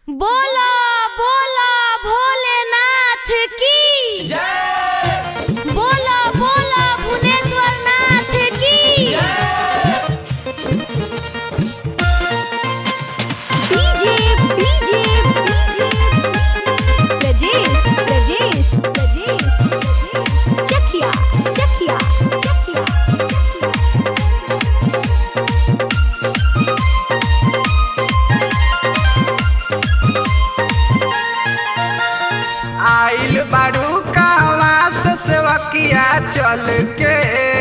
बोला बोला भोलेनाथ की बोला बोला भुवनेश्वर नाथ की डीजे डीजे रजेश रजेश रजेश चकिया चकिया चकिया आइल बारू कहवा से सेवकिया चल के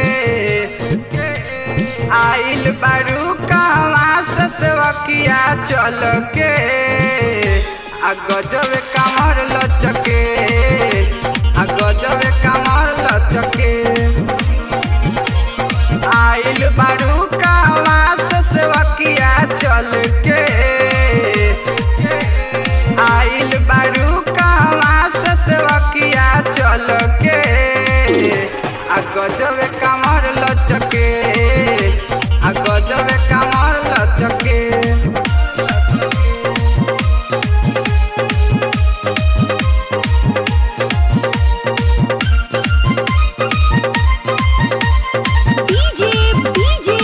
आइल बारू कहवा से सेवकिया चल के आ गजब कमर लचके आ गजब कमर लचके आइल बारू कहवा से सेवकिया चल के आइल बारू कहवा से सेवकिया चल के आ गजब कमर लचके आ गजब कमर लचके डीजे डीजे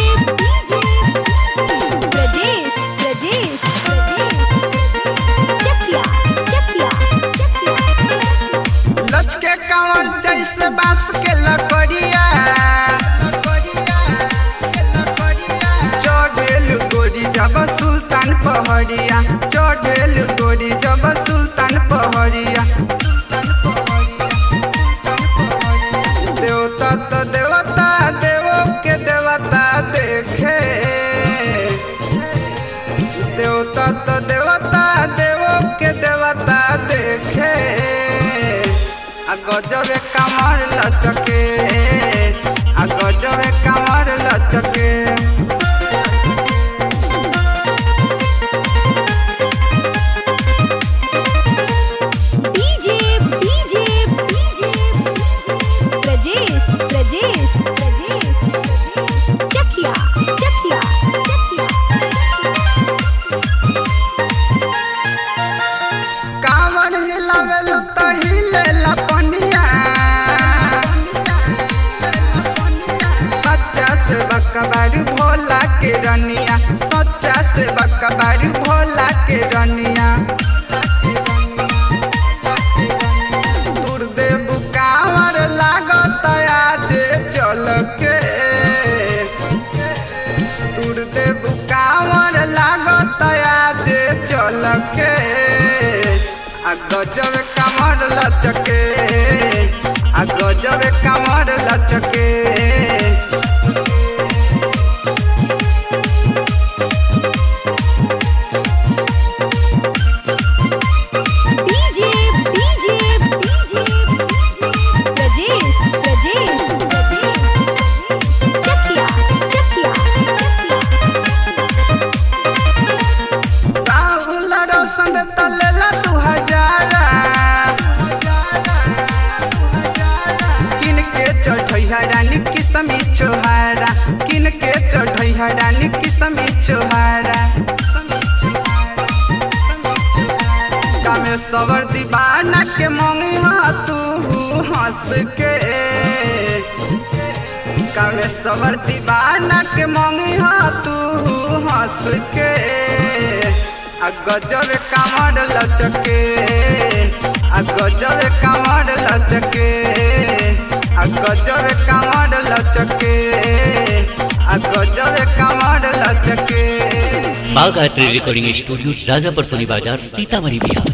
रजेश रजेश चकिया चकिया चकिया लचके कमर जैसे बांस के लकड़िया चढ़ेल गोरी जब सुल्तान पहड़िया चढ़ेल गोरी जब सुल्तान पहड़िया देवता तो देवता देवो के देवता देखे देवता तो देवता देवो के देवता देखे आ गजब कमर लचके आ गजब कमर लचके डीजे डीजे रजेश रजेश रजेश चकिया चकिया चकिया कांवर हिलावेल तो हिले लपनिया सच्चा से बकबारू भोला के रनिया सच्चा से बकबारू भोला के रनिया दुर्देव कांवर लागत आज चल के दुर्देव कांवर लागत आज चल के आ गजब कमर लचके आ गजब कमर लचके डीजे डीजे रजेश रजेश चकिया चकिया राहुल रोशन तलेला दू हजारा किन के चढ़ई रानी किसमी छोहारा किन के चढ़ई रानी किसमी छोहारा कामेश्वर दीवाना के मंगी तू हंस के कामेश्वर दीवाना के मंगी तू हंस के आ गजब कमर लचके आ गजब कमर लचके आ गजब कमर लचके आ गजब कमर लचके बागायत्री रिकॉर्डिंग स्टूडियो राजापर सोनी बाजार सीतामढ़ी बिहार